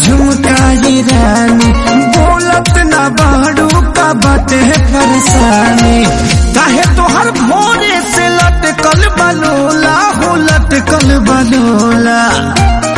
झुमकाई रानी बोलत ना बाड़ू का बाटे परेशानी काहे तोहर भोरे से लटकल बलोला हो लटकल बलोला